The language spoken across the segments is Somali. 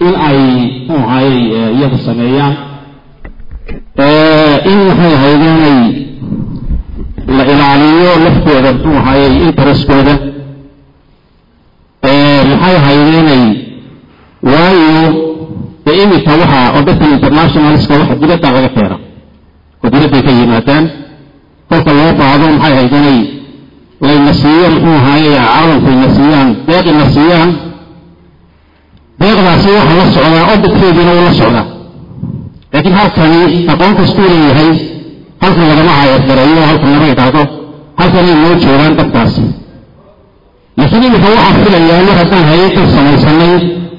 in ay muxuu ahayey iyagu sameeyaan in maxay ahayd inay la ilaaliyo laftooda muxuu ahayey intereskooda maxay ahayd inay waayo dee imika waxa oo dadkan internationalska waxa dibadda laga keena oo dibadday ka yimaadaan kolka loo baahdo maxay ahayd inay layna siiyo muxuu ahaaye caalamkayna siiyaan deeqina siiyaan deeqdaasi waxa la socdaa odadkeediina uu la socdaa laakiin halkani aqoon kastuu leeyahay halkan lagama hayadgareeyo halkan lama idhaahdo halkanay noo joogaan dadkaasi laakiin imika waxaa filayaa mar haddaan hay-addan samaysanay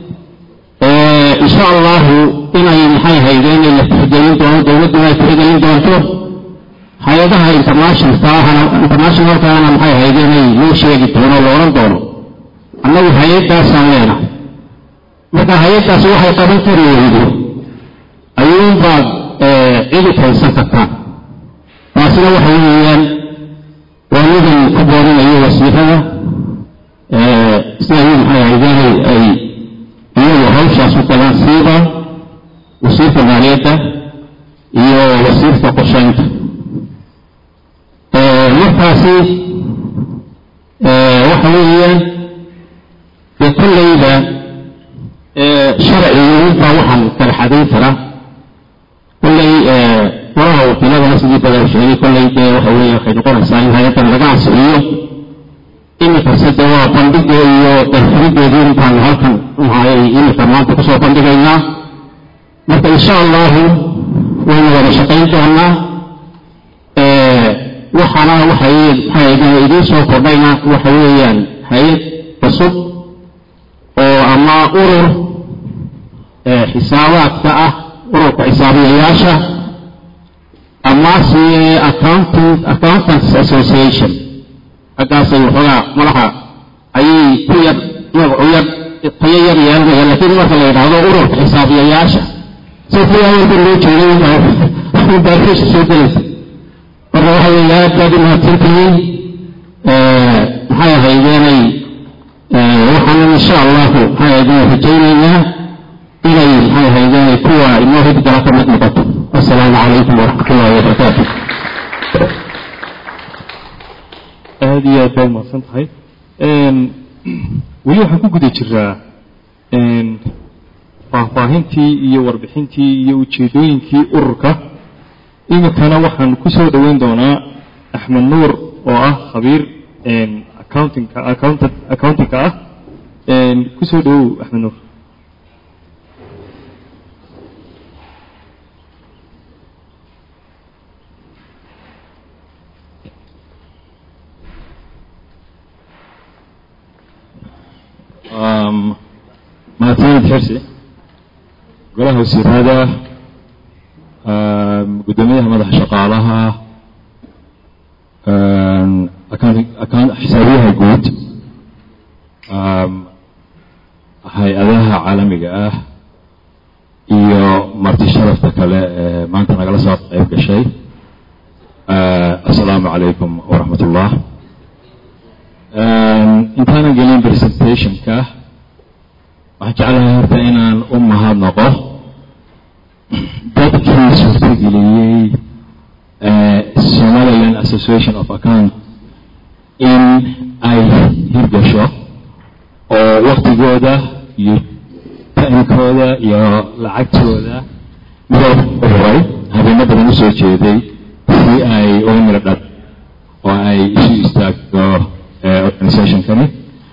insha allahu inay maxay hayde inay la tixgelin doono dowladduna ay tixgelin doonto hay-adaha internationalkaahana internationalkaana maxay hayde inay loo sheegi doono la odhan doono annagu hay-addaasaan leenahay marka hay-addaasi waxay qaban kari weydo ayuunbaad cidi kaysan kartaan taasina waxa weeyaan waa nidan ku boorinayo wasiirada sida iyu maxay hayde ay iyagu hawshaas u galaan siiba wasiirka maaliyadda iyo wasiirka qorshaynta markaasi waxa weeyaan dee kollayda sharcigunbaa waxaan kala xadayn karaa kollay faraha wakiiladana sidii badan sheegay kollay dee waxa weeye waxay noqonaysaa in hay-addan laga ansiciyo imikase dee waa bandhiga iyo darfurideedii intaan halkan maxaayay imika maanta kusoo bandhigaynaa marka insha allahu waynu wada shaqayn doonaa waxaana waxay maxay idiin soo kordhayna waxa weeyaan hay-ad cusub oo ama urur xisaabaadka ah ururka xisaabiyayaasha amase accounting accountants association xaggaasay waxoogaa madaxa ayay ku yar magacu yar tayo yar yeelanaya laakiin marka la yidhaahdo ururka xisaabiyayaasha so kuwaawanka loo jeeday baarkeesha soo gelaysa marka waxa weeye aad baad u mahadsantihiin maxay ahaydeenay waxaan insha allahu maxay ahaydeen rajaynaynaa inay maxay ahaydeenay kuwa inoo hidgala ka mid noqoto assalaamu calaykum waraxmat ullahi wabarakaatu aada iyo aad baad mahadsan tahay weli waxaan ku guda jiraa faahfaahintii iyo warbixintii iyo ujeedooyinkii ururka iminkana waxaan ku soo dhoweyn doonaa axmed nuur oo ah khabiir accountingka accountant accountingka ah ku soo dhowow axmed nuur mahadsanid xirsi golaha wasiirada guddoomiyaha madaxa shaqaalaha xisaabiyaha guud hay-adaha caalamiga ah iyo marti sharafta kale ee maanta nagala soo qayb gashay assalaamu calaykum waraxmat ullah intaanan gelin presentationka waxaan jeclahay horta inaan u mahadnaqo dadkii suurtageliyey somaliland association of account in ay hirgasho oo waktigooda iyo taimkooda iyo lacagtooda midoo uhuray habeeno badan usoo jeeday si ay uga miro dhad oo ay isu istaagto organizationkani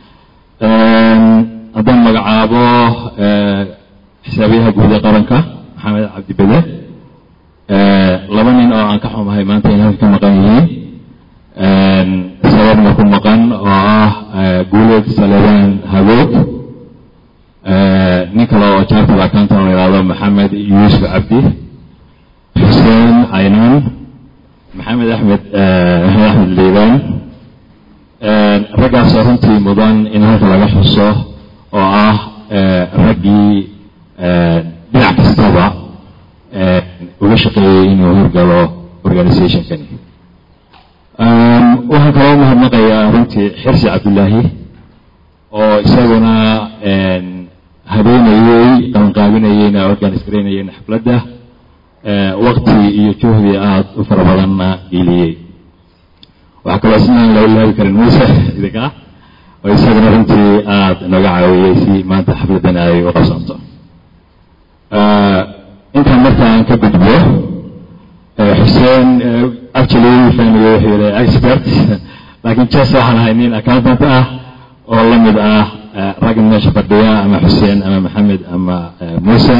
haddaan magacaabo xisaabiyaha guud ee qaranka maxamed cabdibede laba nin oo aan ka xumahay maanta inay halka ka maqan yihiin sababna ku maqan oo ah guuleed salebaan hagoog nin kale oo charter accountant la yihahdo maxamed yuusuf cabdi xuseen caynaan maxamed axmed maxamed axmed liibaan raggaasoo runtii mudan in halka laga xuso oo ah raggii dhinac kastaba uga shaqeeyey inuu horgalo organizationkani waxaan kaloo mahadnaqayaa runtii xirsi cabdullaahi oo isaguna habeenayey qabanqaabinayeyna organis garaynayeyna xafladda wakti iyo juhdi aada u fara badanna geliyey waxaa kaloo isnaan loo ilaabi karin muuse idinka oo isagana runtii aada inooga caawiyey si maanta xafladdan ay u qabsanto intaan markaan ka gudbo xuseen actually fahmiga wuxuu yihi expert laakiin jes waxaan ahay nin accountant ah oo la mid ah raggan meesha fadhiya ama xuseen ama maxamed ama muuse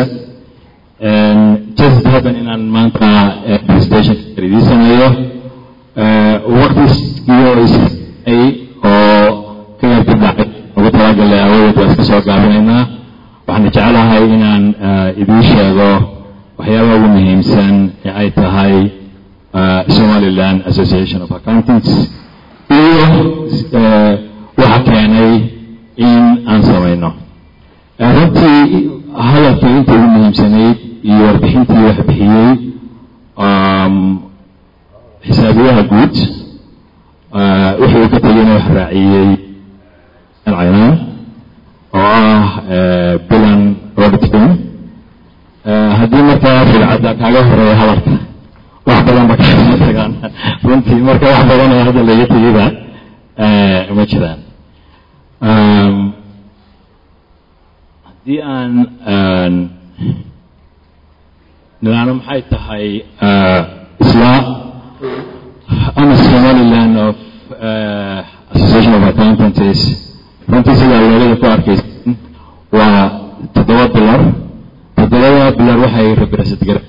just happen inaan maanta presentation idiisanayo waqtigiyo isay oo ka yarka dhacay ugu talagalay awadeed waa iska soo gaabinaynaa waxaan jecelahay inaan idiin sheego waxyaabaha ugu muhiimsan ee ay tahay somaliland association of accountants iyo waxa keenay in aan samayno runtii hadalkii inta ugu muhiimsanayd iyo warbixintii wax bixiyey xisaabiyaha guud wuxuu ka tegeyna wax raaciyey caynaan oo ah bilan auditing haddii markaa ribcadda kaaga horeeya hadalka wax badan ba kaama tagaan runtii marka wax badan oo hadda laga tegeyba ma jiraan haddii aan nidaano maxay tahay isla ama somaliland of association of accountancies runtii sidaa loolada ku arkaysan waa toddoba bilar toddobada bilar waxay represent gare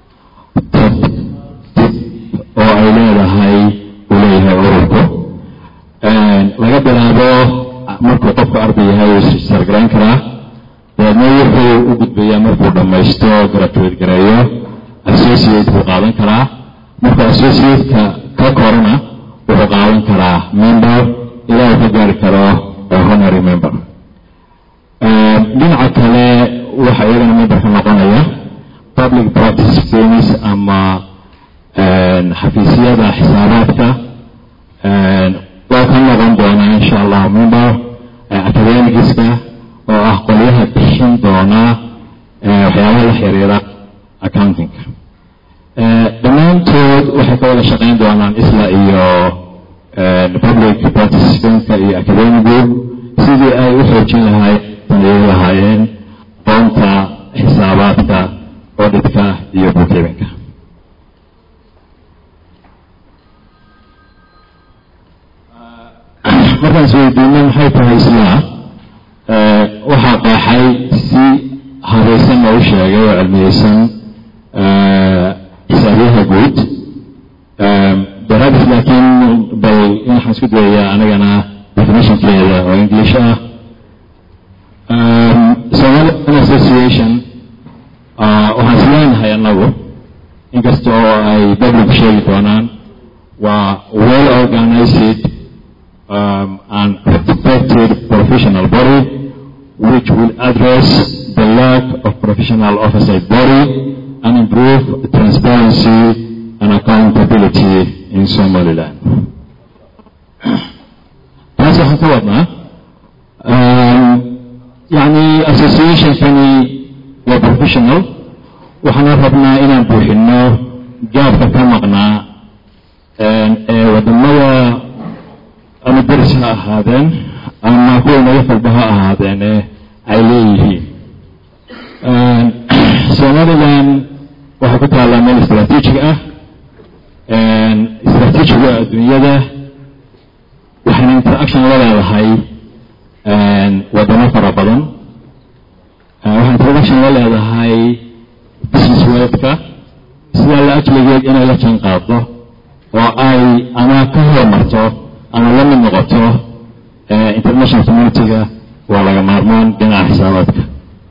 oo ay leedahay uu leeyahay ururku laga bilaabo markuu qofku arday yahay uu sargarayn karaa dabeedna wuxuu u gudbayaa markuu dhammaysto graduate gareeyo associate buu qaadan karaa markuu associate-ka ka korana wuxuu qaadan karaa member ilaa uu ka gaari karo honorary member dhinaca kale waxa iyagana memberka noqonaya public practice firms ama xafiisyada xisaabaadka waa ka noqon doonaa insha allah member academigiska oo ah qolyaha bixin doona waxyaabaha la xiriira accountingka dhammaantood waxay ka wada shaqayn doonaan isla iyo public participantska iyo academigu sidii ay u xoojin lahaayeen sameeyi lahaayeen aqoonta xisaabaadka auditka iyo bookkeepinka markaan isweydiino maxay tahay isla waxaa qeexay si habaysan oo u sheegay oo cilmiyeysan xisaabyaha guud daraadis laakiin bal in waxaan isku dayayaa anagana definitionkeeda oo english ah somalian association waxaan is leenahay annagu inkasta oo ay public sheegi doonaan waa well organized um, and respected professional body which will address the lack of professional oversight body and improve transparency and accountability in Somaliland. taas waxaan ka wadnaa yani associationkani waa professional waxaana rabnaa inaan buuxino gaabka ka maqnaa ee wadamada ama deris ha ahaadeen ama kuwa naga falba ha ahaadeene ay leeyihiin somaliland waxay ku taallaa meel istraatiijig ah istraatiijiga adduunyada waxayna interaction la leedahay wadamo fara badan waxay interaction la leedahay business worldka sidaa la ajligeed inay la jaan qaado oo ay ama ka horumarto ama la mid noqoto international community-ga waa laga maarmaan dhinaca xisaabaadka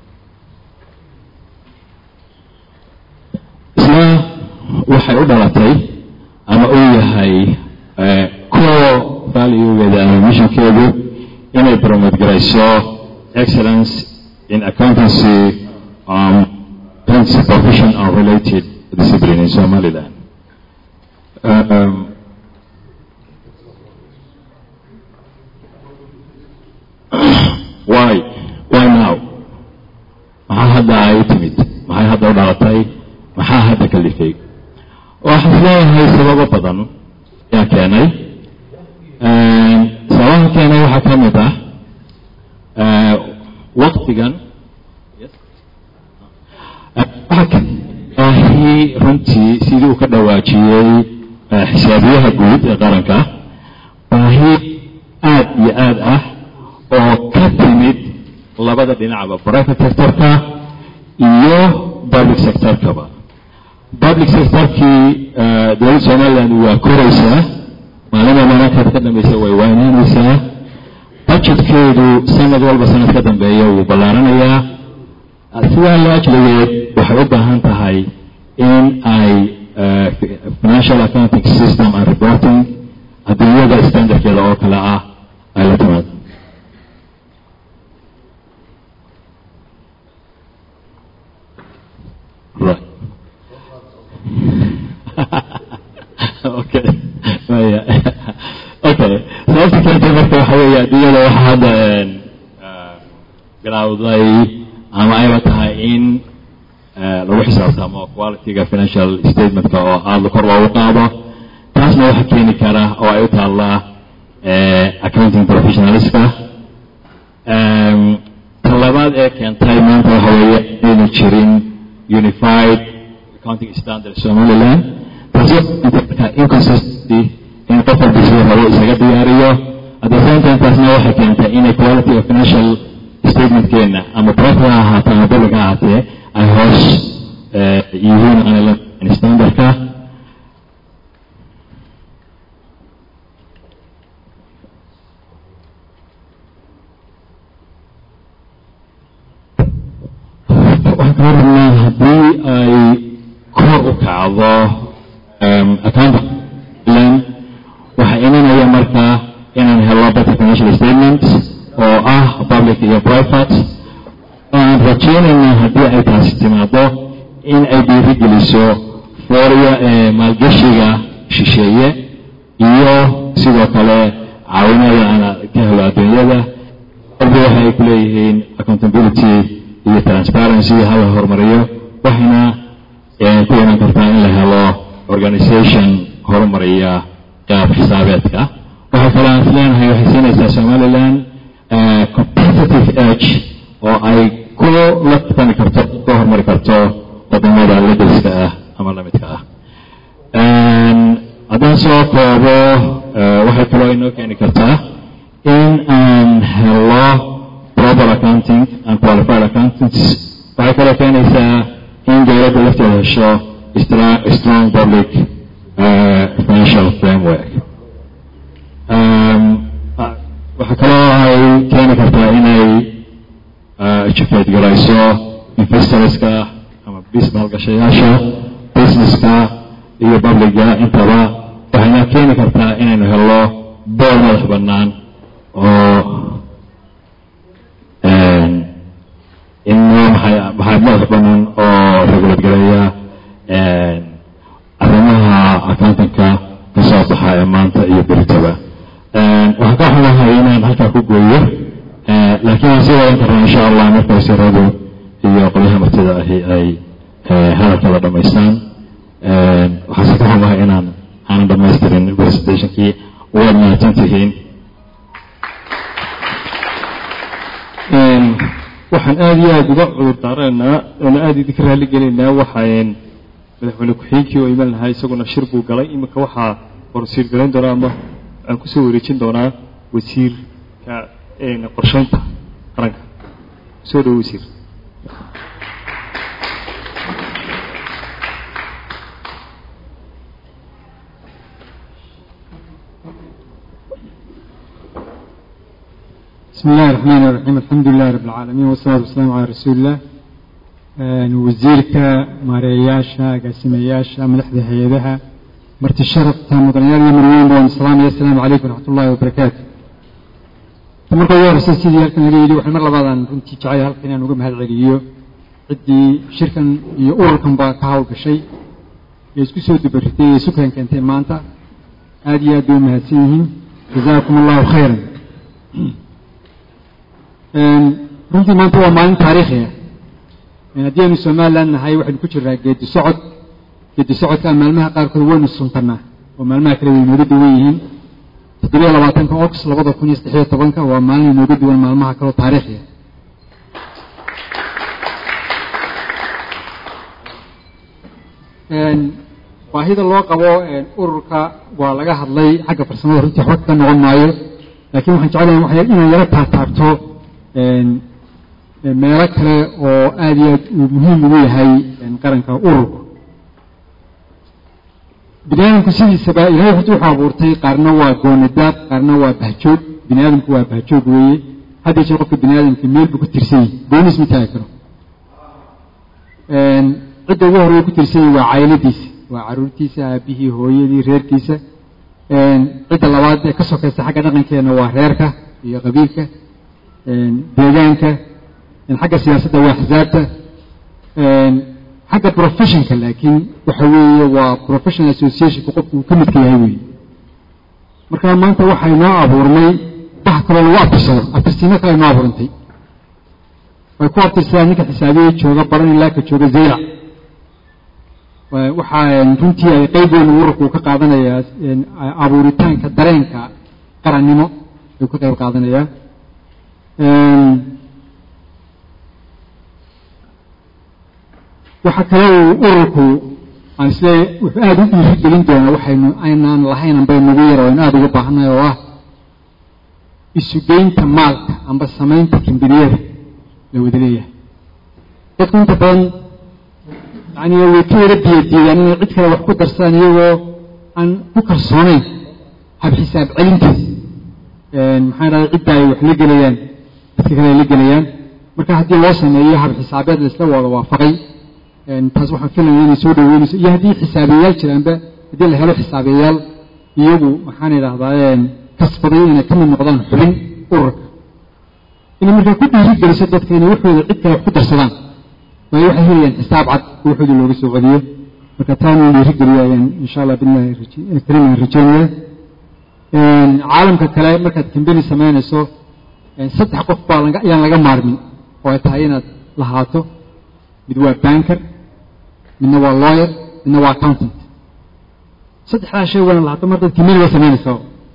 isna waxay u dhalatay ama uu yahay core valuegeeda ama missionkeedu inay promote garayso excellence in accountancy um, profession and related discipline in Somaliland. Um, why? Why now? maxaa hadda ay u timid maxay hadda u dhalatay maxaa hadda kalifay waxaan isleeyahay sababo badan ayaa keenay sababaha keenay waxaa ka mid ah waktigan baahi runtii sidii uu ka dhawaajiyey xisaabiyaha guud ee qaranka baahi aad iyo aad ah oo ka timid labada dhinacba private sectorka iyo public sectorkaba public sectorkii dowladda somaliland waa koraysaa maalinba maalinkaad ka dambeysa way waynaanaysaa budgetkeedu sanad walba sanad ka dambeeya wuu ballaaranayaa sidaa la ajligeed waxay u baahan tahay in ay financial accounting system and reporting adduunyada standardkeeda oo kale ah ay la timaado right okay maya okay sababta keentay marka waxa weeye adduunyada waxa hadda bilowday ama ayba tahay in lagu xisaabtamo qualityga financial statementka oo aada kor loogu qaado taasna waxa keeni kara oo ay u taallaa accounting professionalska ta labaad ee keentay maanta waxa weeye inaynu jirin unified accounting standard somaliland taasi inconsistency in qof walba siduu rabo isaga diyaariyo at the same time taasna waxay keentay inay quality of financial statementkeena ama private ha ahaatee ama public ha ahaatee ay hoos yihiin aan standardka waxaan kaa rabnaa haddii ay kor u kacdo accountant waxaa imanaya marka inaan helo better financial statements oo ah public iyo private aan rajaynaynaa haddii ay taasi timaado in ay dhiirigeliso fooriya ee maalgashiga shisheeye iyo sidoo kale caawinada aan ka helo adduunyada walba waxa ay ku leeyihiin accountability iyo transparency hala horumariyo waxayna ku iman kartaa in la helo organization horumariya qaab xisaabeedka waxaa kaloo aan isleenahay waxay siinaysaa somaliland competitive edge oo ay ku la tani karto ku horumari karto wadamada ledelska ah ama lamidka ah haddaan soo koobo waxay kaloo inoo keeni kartaa in aan helo proper accounting and qualified accountants waxay kaloo keenaysaa in dowladda lafteeda hesho strong public financial framework waxaa kaloo ay keeni kartaa inay educate garayso investorska ama bis maalgashayaasha businesska iyo publica intaba waxayna keeni kartaa inaynu helo bool madax bannaan oo inoo maxay maxay madax bannaan oo regulate gareeya arrimaha accountanka ka soo baxa ee maanta iyo beritaba waxaan ka xumahay inaan halkaa ku gooyo laakiin waan sii wadan karnaa insha allah marka wasiiradu iyo qolyaha martida ahi ay hadalkada dhamaystaan waxaase ka xumahay inaan aanan dhamaystirin presentationkii waad mahadsan tihiin waxaan aada iyo aada uga cudur daaraynaa oona aada idinka raali gelaynaa waxaan madaxweyne ku-xigeenkii oo iman lahaa isaguna shir buu galay iminka waxaa horsiir garayn doonaa ama aan kusoo wareejin doonaa wasiirka qorsheynta qaranka soo dhowo wasiir بسم الله الرحمن الرحيم الحمد لله رب العالمين والصلاة والسلام على رسول الله wasiirka maareeyayaasha agaasimayaasha madaxda hay-adaha marti sharafta mudanayaal iyo marweyn baan salaamaya asalaamu calaykum waraxmat ullahi wabarakaatu marka ugu horeysa sidii halkan laga yidhi waxay mar labaadaan runtii jecay halkan inaan uga mahad celiyo ciddii shirkan iyo ururkan baa ka hawlgashay ee isku soo dubaritay ee sukan keentay maanta aada iyo aad bay u mahadsan yihiin jazaakum allahu khayran runtii maanta waa maalin taariikhi ah haddii aynu somaliland nahay waxaynu ku jiraa geedi socod geedi socodka maalmaha qaarkood waynu suntanaa oo maalmaha kale way inooga duwan yihiin toddobiyo labaatanka ox labada kun iyo saddexiyo tobanka waa maalin inooga duwan maalmaha kaleo taariikhiya baahida loo qabo ururka waa laga hadlay xagga farsamada runtii waxba kaga noqon maayo laakiin waxaan jeclahay inaan yaro taataabto meelo kale oo aada iyo aad uu muhiim ugu yahay qaranka ururku bini aadamku sidiisaba ilahay horta wuxuu abuurtay qaarna waa goonidaad qaarna waa bahjoog bini aadamku waa bahjoog weeye hadda jeer qofka bini aadamka meel buu ku tirsan yahay goonis ma taagi karo cidda ugu horey ku tirsan yahay waa cayladiisa waa caruurtiisa aabihii hooyadii reerkiisa cidda labaad ee ka sokaysa xagga dhaqankeena waa reerka iyo qabiilka deegaanka xagga siyaasadda waa axsaabta xagga professionka laakiin waxa weeye waa professional associationka qofku uu ka midka yahay weeye marka maanta waxay noo abuurnay wax kaloo lagu abtirsado abtirsiimo kale noo abuurantay way ku abtirsadaan ninka xisaabiye jooga baran ilaa ka jooga zaylac waxaa runtii ay qeyb weyn ururku ka qaadanayaa abuuritaanka dareenka qarannimo ayuu ka qayb qaadanayaa waxaa kale uu ururku aan isle wuxuu aada u dhiirigelin doonaa waxaynu aynaan lahayn amba nagu yar aynu aada uga baahannahay oo ah isugeynta maalka amba samaynta kambaniyada la wada leeyahay dadku inta badan yani way ka yara biyadiidaan inay cid kale wax ku darsadaan iyagoo aan ku kalsoonayn hab xisaab celinta maxaa dhahday cidda ay wax la gelayaan dadka kale ay la gelayaan marka haddii loo sameeyo hab xisaabeed la isla wada waafaqay taas waxaan filaya inay soo dhaweynayso iyo haddii xisaabiyayaal jiraanba haddii la helo xisaabiyayaal iyagu maxaan idhahdaa kasbaday inay ka mid noqdaan xubin ururka inay markaa ku dhiirigeliso dadka inay waxooda cid kale wax ku darsadaan waayo waxay helayaan xisaab cad oo waxooda looga soo celiyo marka taana dhiirigeliyo ayaan insha allah billahi karim aan rajeynaya caalamka kale markaad kambeni samaynayso saddex qof baa ayaan laga maarmin oo ay tahay inaad lahaato mid waa banker midna waa lawyer midna waa accountant saddexdaa shay waana lahaato markaad kambeniga samaynayso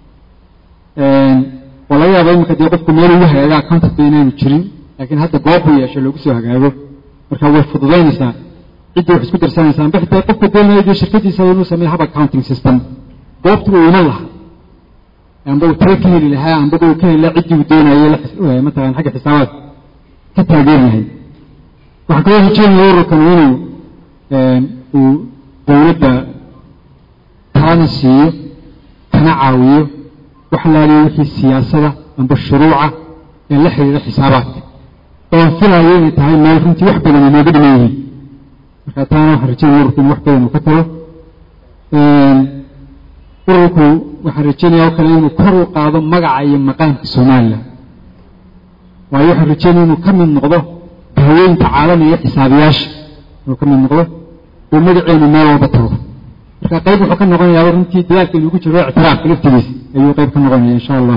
waa laga yaaba iminka dee qofku meel ugu hagaaga accountant ba inaanu jirin laakiin hadda goob u yeesho loogu soo hagaago marka way fududaynaysaa cidda wax isku darsanaysaa amba xitaa qofka doonaya dee shirkadiisa inuu sameeyo hab accounting system goobtu uu iman lahaa amba uu tala ka heli lahaa ambaba uu ka heli lahaa ciddii uu doonayay matalan xagga xisaabaadka ka taageer yahay waxaan kaloo rajeynaya ururkan inuu uu dowladda talana siiyo kana caawiyo wax laaliyo wixii siyaasada amba shuruuca ee la xiriira xisaabaadka oon filayo inay tahay meel runtii wax badan inooga dhiman yihiin marka taana waxaan rajeynaya ururku in wax badan uu ka talo ururku waxaan rajeynaya oo kale inuu kor u qaado magaca iyo maqaamka somalilan waayo waxaan rajeynaya inuu ka mid noqdo haweynta caalamiga xisaabiyaasha inuu ka mid noqdo oo magaceenu meel walba tago marka qayb wuxuu ka noqonayaa runtii dadaalka inugu jiro ictiraafka laftigiisa ayuu qayb ka noqonaya insha allah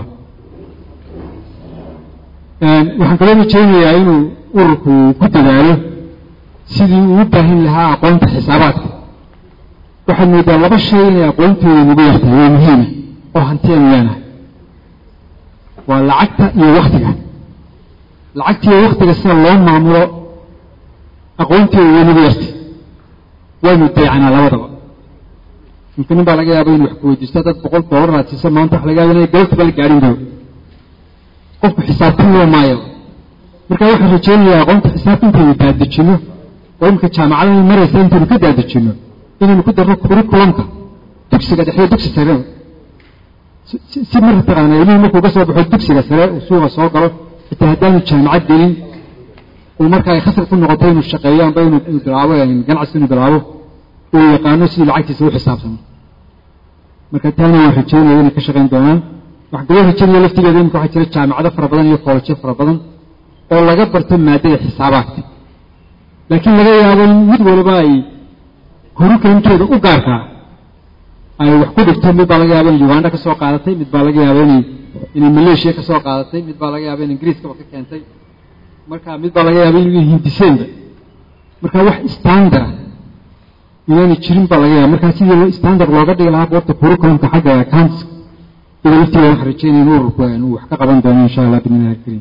waxaan kaloo rajeynayaa inuu ururku ku dadaalo sidii uu u baahin lahaa aqoonta xisaabaadka waxaad moodaa laba shay inay aqoontooda nagu yartahay waa muhiima oo hantianu leenahay waa lacagta iyo waktiga lacagta iyo waktiga sida loo maamulo aqoontooda way nagu yartay waynu dayacanaa labadaba ninka nin baa laga yaaba inu wax ku weydiisto dad boqol doolar aad siiso maanta waxa laga yaaba inay galabtaba la gaadhin doo qofku xisaabtan loo maayo marka waxaan rajeynayaa aqoonta xisaabta intaynu daadejino oo imika jaamacadaha maraysa intaynu ka daadejino inaynu ku darno curriculumka dugsiga dhexyo dugsi sare si marka taqaana ilmuhu markuu ka soo baxo dugsiga sare uu suuqa soo galo xitaa haddaanu jaamacad gelin uu marka ay khasar ku noqoto inuu shaqeeyo amba inuu bilaabo ganacsi inuu bilaabo uu yaqaano sidii lacagtiisa u xisaabtamo marka taana waan rajeynaya inay ka shaqayn doonaan waxaan kaloo rajeynaya laftigeeda imika waxaa jira jaamacado fara badan iyo koolajyo fara badan oo laga barto maadada xisaabaadka laakiin laga yaabo in mid waliba ay horukalinteeda u gaarkaa ay wax ku dhigto mid baa laga yaaba inay uganda ka soo qaadatay mid baa laga yaaba inay inay maleeshiya ka soo qaadatay mid baa laga yaaba in ingiriiskaba ka keentay marka mid baa laga yaaba inay hindiseenba marka wax standard inaanay jirin baa laga yaaba markaa sidii standard looga dhigi lahaa goorta curriculumka xagga accounts ida laftigeeda waxaan rajeynaya in ururku uu wax ka qaban doono insha allah bidnillahi alkariim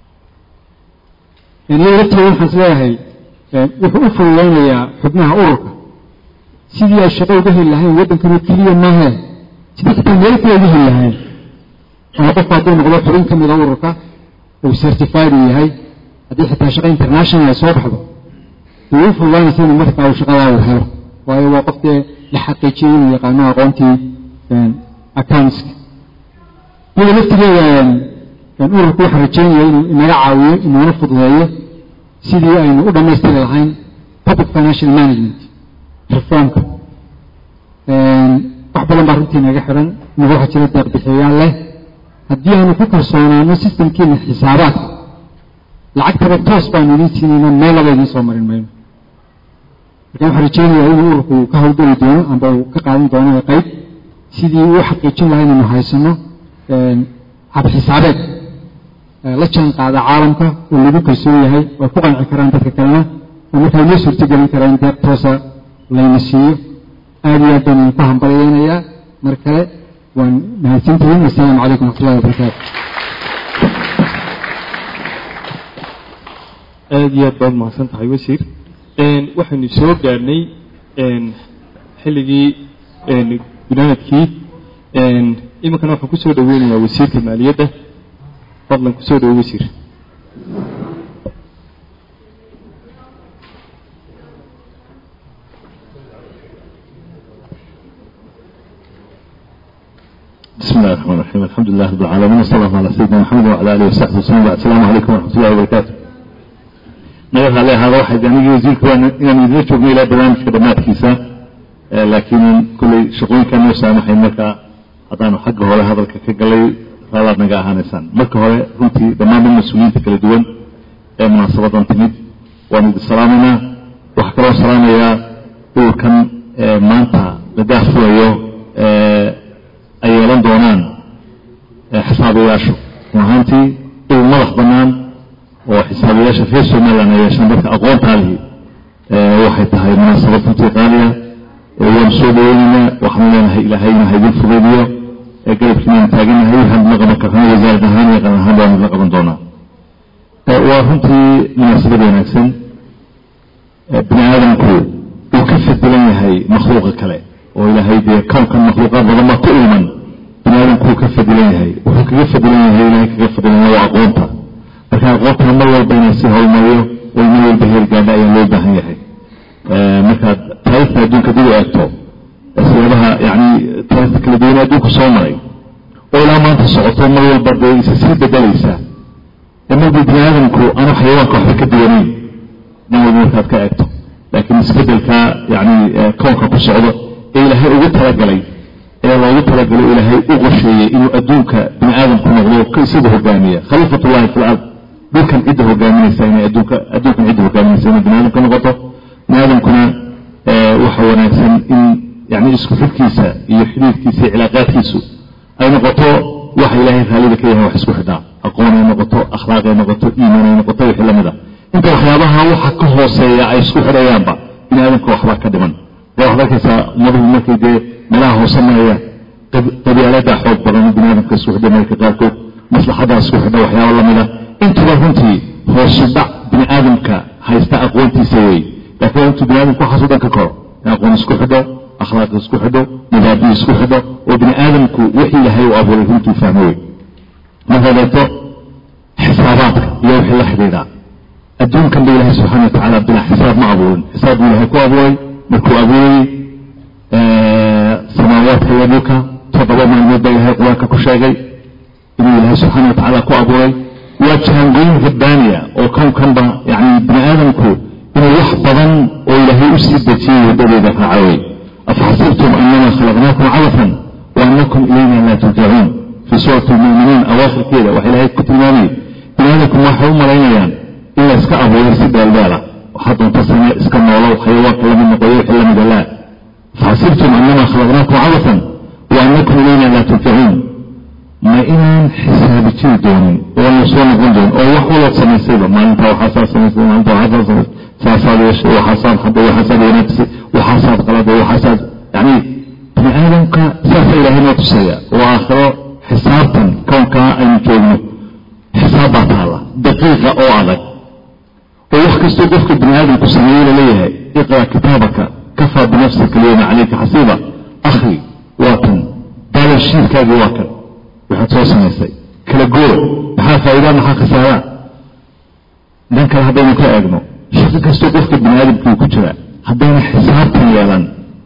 iyada laftigeeda waxaan is leeyahay wuxuu u fududeynayaa xubnaha ururka sidii ay shaqo uga heli lahayn waddankanu keliya maahe sidii xitaa meel kale uga heli lahayn ama qofku hadduu noqdo xubin ka mida ururka uu certified uu yahay haddii xitaa shaqo international ay soo baxdo way u fududaanaysa inuu markaa uu shaqadaa uu helo waayo waa qof dee la xaqiijiyey inuu yaqaano aqoontii accountska iyada laftigeeda ururku waxaan rajeynaya inuu inaga caawiyo inuuna fududeeyo sidii aynu u dhammaystiri lahayn public financial management reformka wax badan baa runtii naga xiran inaga waxaa jira deeqbixiyayaal leh haddii aanu ku kalsoonaano systemkiina xisaabaadka lacagtaba toos baanu idiin siinayna meel laba idiin soo marin mayno marka waxaan rajeynayaa inuu ururku ka howlgeli doono amba uu ka qaadan doono qayb sidii uu xaqiijin lahaa inaynu haysano habxisaabeed la jaan qaada caalamka oo lagu kalsoon yahay oo ku qanci karaan dadka kalena oo markaa inoo suurtogelin karaa in deeq toosa layna siiyo aada iyo aad baan idinku hambalyeynayaa mar kale waan mahadsantihiin wasalaamu calaykum waxatullahi wabarakaatu aada iyo aad baad mahadsan tahay wasiir waxaynu soo gaarhnay xilligii gunaanadkii iminkana waxaan kusoo dhaweynayaa wasiirka maaliyadda fadlan kusoo dhawo wasiir بسم الله الرحمن الرحيم الحمد لله رب العالمين وصلى الله على سيدنا محمد وعلى اله وصحبه وسلم السلام عليكم ورحمه الله وبركاته naga raali ahaada waxay anigii wasiirku inaan idila joogno ilaa barnaamijka dhammaadkiisa laakiin kulley shaqooyinkaa noo saamaxay marka haddaanu xagga hore hadalka ka galay raalaad naga ahaanaysaan marka hore runtii dhammaanba mas-uuliyiinta kala duwan ee munaasabadan timid waanu idin salaamaynaa waxaa kaloo salaamayaa ururkan maanta la daahfurayo ay yeelan doonaan xisaabayaashu run ahaantii urur madax bannaan oo xisaabayaasha reer somaliland ay yeeshaan dadka aqoontaalihi waxay tahay munaasabad runtii qaaliya waanu soo dhaweynaynaa waxaanu leenahay ilaahayna ha idin fudaydiyo garabkiinaan taaganahay waxaan la qaban karnaa wasaarad ahaan iyo qaran ahaan baanu la qaban doonaa waa runtii munaasabad wanaagsan bini aadamku uu ka fadilan yahay makhluuqa kale oo ilaahay dee kownkan makhluuqaad badan baa ku ilman bini aadamku uu ka fadilan yahay wuxuu kaga fadilan yahay ilahay kaga fadilan waa aqoonta marka aqoontana mar walba inay si howlmariyo oo mar walba heergaadha ayaa loo baahan yahay markaad taariikhda adduunka dib u eegto siyaabaha yani taariikhda kala duwan adduunku soo maray oo ilaa maanta socoto mar walba dee isa sii bedelaysa marba bini aadamku aanu xayawaanka waxba ka duwanayn mar walba markaad ka eegto laakiin isbedelka yani kownka ku socdo ee ilaahay ugu talagalay ee loogu talagalay ilaahay u qorsheeyey inuu adduunka bini aadamku noqdo sida hogaamiya khaliifatullahi fi lard dhulkan cidda hogaaminaysa inay adduunka adduunkan cidda hogaaminaysa inay bini aadamka noqoto bini aadamkuna waxa wanaagsan in yani isku xidhkiisa iyo xidhiidkiisa iyo cilaaqaadkiisu ay noqoto waxa ilaahay raallida ka yahay wax isku xidhaa aqoon ay noqoto akhlaaq ay noqoto iimaan ay noqoto wixii lamid a inta waxyaabaha waxa ka hooseeya ay isku xidhayaanba bini aadamka waxbaa ka dhiman waa waxaad arkaysaa umaduhu markay dee meelaha hoose marayaan qabyaalada xoog badan bini aadamka isku xidha marka qaarkood maslaxadaa isku xidha waxyaaba lamida intuba runtii hoosu dhac bini aadamka haysta aqoontiisa wey laakiin intuu bini aadamka waxaasu dhan ka koro in aqoon isku xidho akhlaaq isku xidho mabaabi isku xidho oo bini aadamku wixii ilahay u abuuray runtuu fahmo wey markaad eegto xisaabaadka iyo wixii la xidhiidhaa adduunkan ba ilahay subxana wa tacaala bilaa xisaab ma abuurin xisaab buu ilahay ku abuuray markuu abuurayey samaawaadka iyo dhulka toddoba maalmood baa ilahay qur-aanka ku sheegay inuu ilaahay subxaana wa tacaala ku abuuray waa jaangooyin rabbaaniya oo kownkanba yani bini aadamku inuu wax badan oo ilaahay u sii dejiyey waddadeeda raacawey afaxasibtum anama khalaqnaakum cabafan wa anakum ilayna laa turjacuun fii suurati lmuminiin awaakhirkeeda waxa ilaahay ku tilmaamayay bini aadamku waxay u malaynayaan in la iska abuuray si dheeldheela waxaa doonta same iska noolow xayawaanka lamid noqoyo wixii lamida laa faxasibtum anama khalaqnaakum cabafan wa anakum ilayna laa turjacuun ma inaan xisaabi jiri doonin oo la soo noqon doonin oo wax walood samaysayba maalinta waxaasaa samaysay maalinta waxaasaa samaysay saasaad yeeshay waxaasaad hadday waxaasaad wanaagsi waxaasaad qaladay waxaasaad yani bini aadamka saasa ilaahay noo tusaya oo aakhiro xisaabtan kownkaa aynu joogno xisaab baa taala daqiiqa oo adag oo wax kastoo qofka bini aadamku sameeyey laleeyahay iqra kitaabaka kafaa binafsika alyawma calayka xasiiba akhi waa kan baalashiirkaagii waa kan waxaad soo samaysay kala goor maxaa faa'iidaa maxaa khasaaraa dhan kale haddaynu ka eegno shaqo kastoo qofka bini aadamkii ku jira haddayna xisaabtan yeelan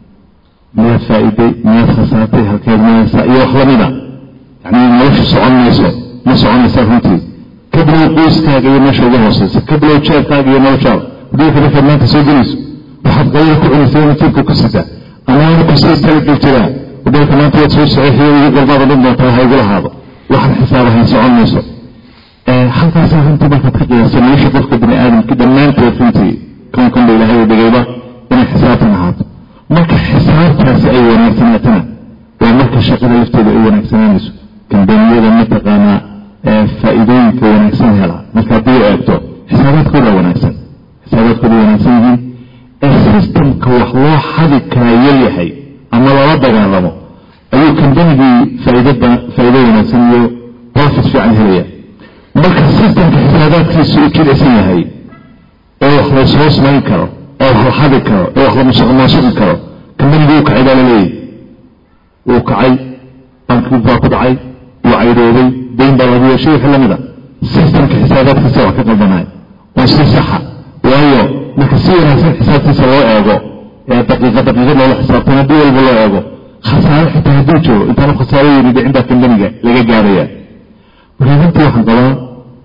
miyaad faa'iiday miyaad khasaartay halkeed mayaysaa iyo wax lamida yani nolosha socon mayso ma soconaysaa runtii ka bilow qoyskaaga iyo meesha uga hooseysa ka bilow jeerkaaga iyo noloshaada haddii markaad maanta soo gelayso waxaad qayla ku cunaysa nasiibka ku sita amaana kusii talagel jiraa wadalka maanta waad soo saxiixiyo ugu galbaad odhan doontaa ha igu lahaado waxaan xisaabahayn socon mayso halkaasaa runtii markaad ka qiyaasa nolosha qofka bini aadamka dhammaanteed runtii kownkan ba ilaahay dhigayba inay xisaabtan ahaato marka xisaabtaasi ay wanaagsanaatana waa marka shaqada lafteeda ay wanaagsanaanayso kambaniyada mataqaanaa faa'iidooyinka wanaagsan hela marka haddii eegto xisaabaadkooda wanaagsan xisaabaadkooda wanaagsan yihiin ee systemka wax loo xadi karaa yaryahay ama lala dagaalamo ayuu kambanigii faa'iidada faa'iido wanaagsan iyo profit fiican helaya marka systemka xisaabaadkiisa u jilicsan yahay ee wax la soo samayn karo ee wax la xadi karo ee wax la musuqmaasuqi karo kambanigii uu kacay baa la leeyahy wuu kacay bankii baa ku dhacay wuu caydoobay dayn baa lagu yeeshay wixii lamid a systemka xisaabaadkiisa wax ka qaldanay oo si saxa waayo marka si wanaagsan xisaabtiisa loo eego ee daqiiqa daqiiqad loola xisaabtan haddii walba loo eego khasaare xitaa hadduu joogo intaanu khasaare yiri dhicin baa kambaniga laga gaaraya marka runtii waxaan qabaa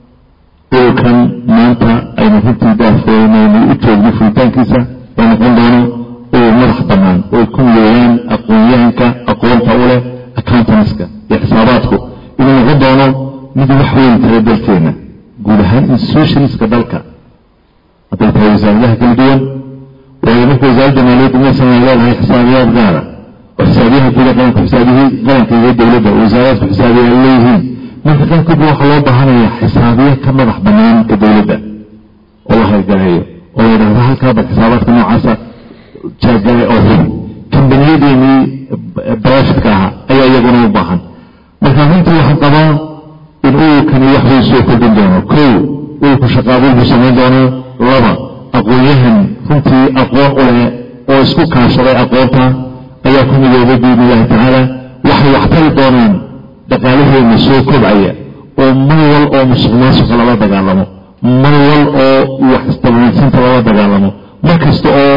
dhulkan maanta aynu runtii daafooynaynu u joogno fulitaankiisa oo noqon doono uu madax bannaan oo ku weeyaan aqoonyahanka aqoonta u leh accountanska iyo xisaabaadku inuu noqon doono mid wax weyn tala dalkeena guud ahaan institutionska dalka hadday tahay wasaaradaha kala duwan waayo marka wasaaradda maaliyadda maysan ay leedahay xisaabiyaad gaara oo xisaabiyaha guda qaranka xisaabiyihii qaranka iyo dowladda wasaaraadku xisaabiyaal leeyihiin marka qaarkoodba waxaa loo baahanaya xisaabiye ka madax bannaan ka dowladda oo la haygaleeyo oo la yidhahdo halkaa bal xisaabaadka noocaasa jaagale oo hubi kambaniyadeenii barashadka ahaa ayaa iyaguna u baahan marka runtii waxaan qabaa in ururkani wax way soo kordhin doono kow ururku shaqaabuul buu samayn doonaa laba aqoon-yahan runtii aqoon u leh oo isku kaashaday aqoonta ayaa ku midoobay biidni illahi tacaala waxay waxtari doonaan dhaqaalaheena soo kobcaya oo mar wal oo musuq maasuqa lala dagaalamo mar wal oo wax isdabamaysinta lala dagaalamo mar kasta oo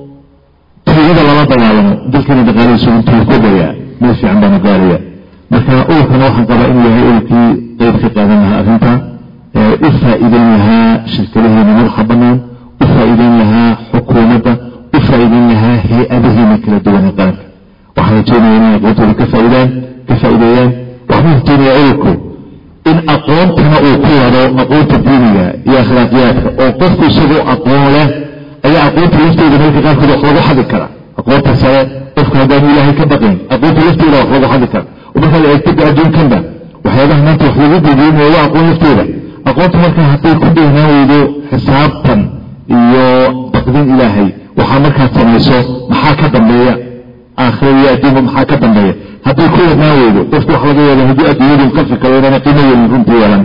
tuugada lala dagaalamo dalkeena dhaqaalihiisu intuu kobaya meel fiican baanu gaaraya marka ururkana waxaan qabaa inuu yahay ururkii qeyb ka qaadan lahaa arrinta u faa'iideyn lahaa shirkadaheena madaxa bannaan u faa'iideyn lahaa xukuumadda u faa'iideyn lahaa hay-adaheena kala duwan ee qaranka waxaan rajeynaya inay aqoontooda ka faa'iidaan ka faa'iideeyaan waxbuu rajeynaya ururku in aqoontana uu ku wado aqoonta diiniga iyo akhlaaqiyaadka oo qofku isagoo aqoon leh ayaa aqoonta lafteeda marka qaarkood wax lagu xadi kara aqoonta sare qofka haddaanu ilaahay ka baqayn aqoonta lafteeda wax lagu xadi kara oo markaad eegtada adduunkanba waxyaabaha maanta wax lagu gudeynayo waa aqoon lafteeda aqoonta marka hadday ku dheehnaan weydo xisaabtan iyo baqdin ilaahay waxaa markaad samayso maxaa ka dambeeya aakhira iyo adduunka maxaa ka dambeeya hadday ku wadnaan weydo qofku wax laga yaaba haddii adduunyadu ka fikiro inana qiimo weyn runtii yeelan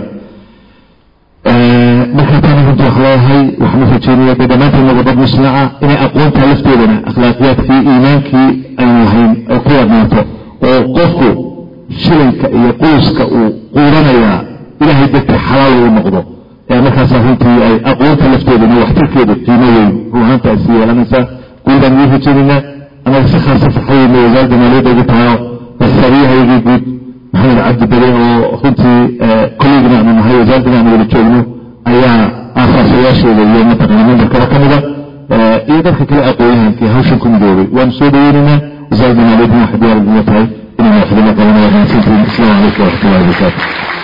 markaa taana runtii wax leeyahay waxaan u rajeynaya dee dhammaanteedna wadad muslimica inay aqoonta lafteedana akhlaaqiyaadkii iimaankii aynu lahayn ay ku wadnaato oo qofku shilinka iyo quuska uu quudanayaa ilaahay dartii xalaal uu noqdo ee markaasaa runtii ay aqoonta lafteedana waxtarkeeda qiimo weyn ruuhaanta ay sii yeelanaysaa guudaan ii rajeynayna anaga si khaasa farxadeyna wasaaradda maaliyadda ugu tahayo xisaabiyahaygii guud maxamed cabdi bere oo runtii kolleygina aanu nahay wasaaraddina aanu wada joogno ayaa aasaasayaasheeda iyo mataqana membarkaba ka mida iyo dadka kale aqoonyahankii hawshan ku midoobay waanu soo dhaweynaynaa wasaaradda maaliyadina waxay diyaar uga tahay inaynu waxdama qabanaya mahadsantihiin asalaamu calaykum waraxmatullahi wabarakaatu